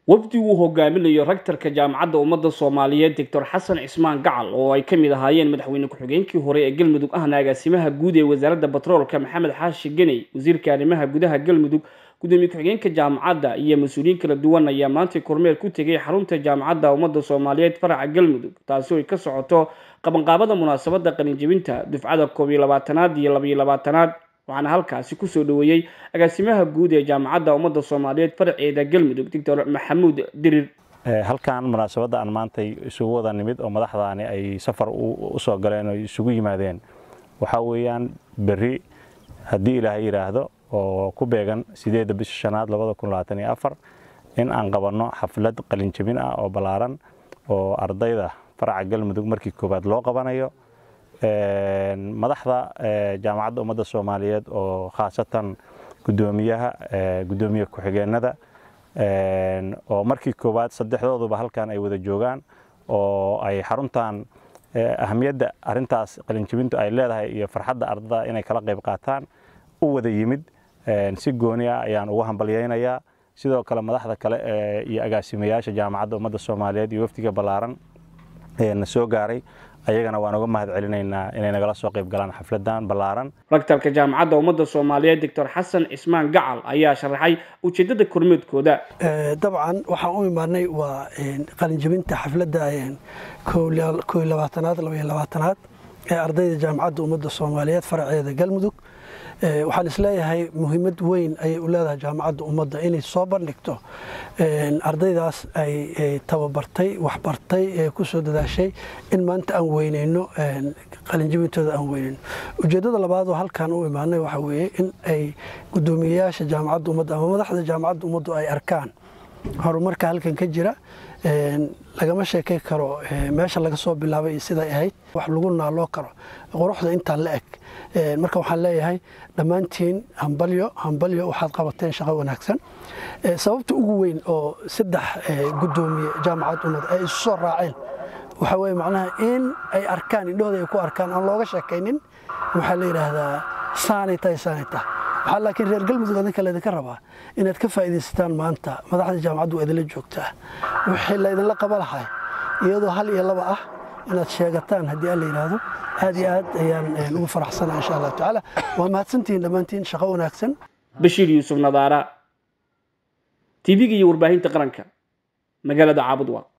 wafdi uu hogaaminayo raktarka jaamacadda ummadda soomaaliyeed doctor xasan cismaan gacal oo ay ka mid ahaayeen madaxweyne ku-xigeenkii hore ee galmudug ahna agaasimaha guud ee wasaaradda batroolka maxamed xaashi geney wasiirka arrimaha gudaha galmudug gudoomiye ku-xigeenka jaamacadda iyo mas-uuliyiin kala duwan ayaa maantay kormeer ku tegay xarunta jaamacadda ummadda soomaaliyeed faraca galmudug taasi oo ay ka socoto qabanqaabada munaasabadda qalinjebinta dufcada koob iyo labaatanaad iyo labaiyo labaatanaad waxaana halkaasi kusoo dhaweeyey agaasimaha guud ee jaamacadda ummadda soomaaliyeed faraceeda galmudug doctor maxamuud dirir halkan munaasabadda aan maantay isugu wada nimid oo madaxdaani ay safar usoo galeen oo isugu yimaadeen waxaa weeyaan berri haddii ilaahay yidhaahdo oo ku beegan sideedda bisha shanaad labada kun labaatan iyo afar in aan qabanno xaflad qalinjebin ah oo ballaaran oo ardayda faraca galmudug markii koowaad loo qabanayo madaxda jaamacadda ummadda soomaaliyeed oo khaasatan gudoomiyaha gudoomiye ku-xigeenada oo markii koowaad saddexdooduba halkan ay wada joogaan oo ay xaruntan ahamiyadda arintaas qalinjebintu ay leedahay iyo farxadda ardada inay kala qayb qaataan u wada yimid si gooni ah ayaan ugu hambalyaynayaa sidoo kale madaxda kale iyo agaasimayaasha jaamacadda ummadda soomaaliyeed iyo wafdiga ballaaran na soo gaaray ayagana waan uga mahad celinaynaa inay nagala soo qayb galaan xafladan ballaaran raktarka jaamacadda ummadda soomaaliyeed doctor xasan cismaan gacal ayaa sharaxay ujeeddada kormeedkooda dabcan waxaan u imaanay waa qalinjebinta xafladda koo iyo labaatanaad labaiyo labaatanaad ee ardayda jaamacadda ummadda soomaaliyeed faraceeda galmudug waxaan isleeyahay muhiimad weyn ayay u leedahay jaamacadda ummadda inay soo bandhigto ardaydaas ay tababartay waxbartay ee ku soo dadaashay in maanta aan weyneyno qalinjibintooda aan weyneyno ujeeddada labaad oo halkaan u imaanay waxaa weeye in ay guddoomiyeyaasha jaamacadda ummadda ama madaxda jaamacadda ummaddu ay arkaan horumarka halkan ka jira lagama sheekay karo meesha laga soo bilaabay iyo siday ahayd wax lagu naaloo karo quruxda intaan la eg marka waxaan leeyahay dhammaantiin hambalyo hambalyo waxaad qabateen shaqo wanaagsan sababta ugu weyn oo saddex guddoomiye jaamacad ummad ay isu soo raaceen waxaa weye macnaha in ay arkaan indhahooda ay ku arkaan aan looga sheekaynin waxaa la yidhaahdaa saanay tahay saanay tahay waxaa laakiin reer galmudug adinka laydinka rabaa inaad ka faa'iidaysataan maanta madaxda jaamacaddu waa idinla joogtaa wixii laydinla qaba lahay iyadoo hal iyo laba ah inaad sheegataan haddii aan la yidhaahdo aad iyo aad ayaan ugu faraxsanaa insha allahu tacaala waa mahadsantihiin dhammaantiin shaqo wanaagsan bashiir yuusuf nadaara tv-ga iyo warbaahinta qaranka magaalada caabudwa